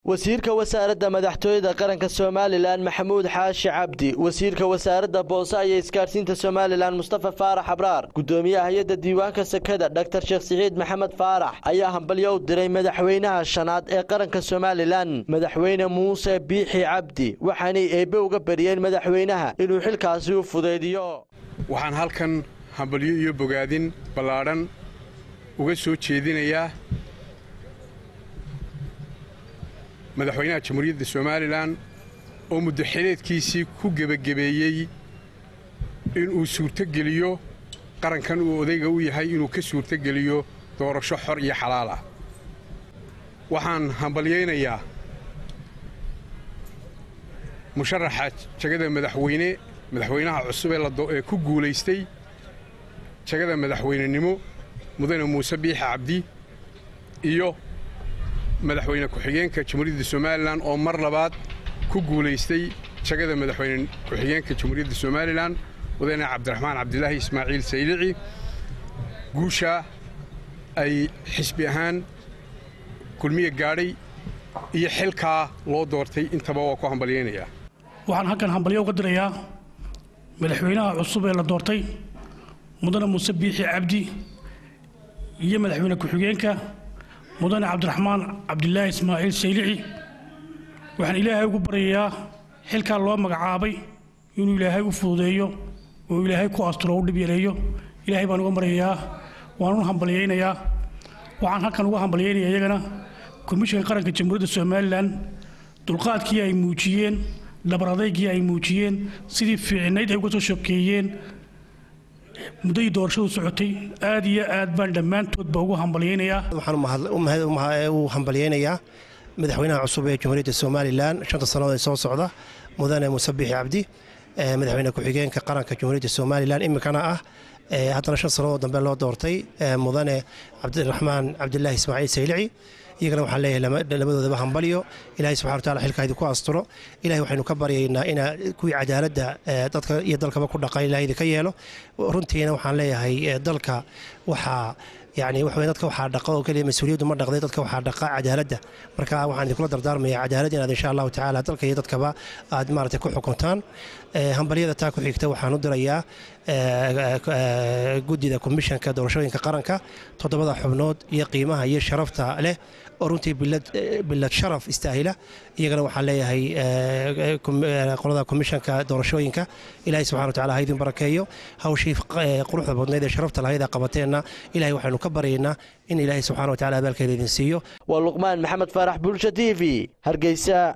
wasiirka wasaaradda madaxtooyada qaranka somalilan maxamuud xaashi cabdi wasiirka wasaaradda boose iyo isgaadhsiinta somalilan mustafa faarax abraar gudoomiyaha hay-adda diiwaanka sekada dhaktar sheekh siciid maxamed faarax ayaa hambalyo u diray madaxweynaha shanaad ee qaranka somalilan madaxweyne muuse biixi cabdi waxaanay eebbe uga bariyeen madaxweynaha inuu xilkaasi u fudaydiyo waxaan halkan hambalyo iyo bogaadin ballaadhan uga soo jeedinayaa madaxweynaha jamhuuriyadda somalilan oo muddaxileedkiisii ku gebagabeeyey inuu suurtogeliyo qarankan uu odayga u yahay inuu ka suurtogeliyo doorasho xor iyo xalaal ah waxaan hambalyaynayaa musharaxa jagada madaxweyne madaxweynaha cusub ee ku guulaystay jagada madaxweynenimo mudane muuse biixi cabdi iyo madaxweyne ku-xigeenka jamhuuriyadda somalilan oo mar labaad ku guulaystay jagada madaxweyne ku-xigeenka jamhuuriyadda somalilan mudane cabdiraxmaan cabdilaahi ismaaciil saylici guusha ay xisbi ahaan kulmiye gaadhay iyo xilkaa loo doortay intaba waa ku hambalyaynayaa waxaan halkan hambalyo uga dirayaa madaxweynaha cusub ee la doortay mudane muuse biixi cabdi iyo madaxweyne ku-xigeenka mudane cabdiraxmaan cabdilaahi ismaaciil saylici waxaan ilaahay ugu baryayaa xilkaa loo magacaabay inuu ilaahay u fududeeyo oo ilaahay ku asturo u dhib yareeyo ilaahay baan uga maryayaa waan u hambalyaynayaa waxaan halkan uga hambalyaynaya iyagana komishanka qaranka jamhuuriyadda somalilan dulqaadkii ay muujiyeen dhabar adaygii ay muujiyeen sidii fiicinayd ay uga soo shokeeyeen muddadii doorashadu socotay aad iyo aad baan dhammaantoodba ugu hambalyaynayaa waxaan u hambalyaynayaa madaxweynaha cusub ee jamhuuriyadda somalilan shanta sannadood ee soo socda mudane muuse biixi cabdi madaxweyne ku-xigeenka qaranka jamhuuriyadda somalilan iminkana ah haddana shan sannadood dambe loo doortay mudane cabdiraxmaan cabdilaahi ismaaciil saylici iyagana waxaan leeyahay labadoodaba hambalyo ilahay subxana wataala xilka idinku asturo ilahay waxaynu ka baryaynaa ina kuwii cadaaladda dadka iyo dalkaba ku dhaqan ilahay idinka yeelo runtiina waxaan leeyahay dalka waxaa yani waxa dadka waxaa dhaqa oo keliya mas-uuliyaddu ma dhaqday dadka waxaa dhaqa cadaaladda marka waxaan idinkula dardaarmaya cadaalad inaad insha allahu tacaala dalka iyo dadkaba aad maaragtay ku xukuntaan hambalyada taa ku xigta waxaan u dirayaa guddida komishanka doorashooyinka qaranka toddobada xubnood iyo qiimaha iyo sharafta leh oo runtii bilad sharaf istaahila iyagana waxaan leeyahay qolada komishanka doorashooyinka ilahay subxana wataala ha idin barakeeyo hawshii quruxda badnayd ee sharafta lahayd ee qabateenna ilahay waxaynu ka baryaynaa in ilaahay subxana wataala abaalkeeda idin siiyo waa luqmaan maxamed faarax bulsha t v hargeysa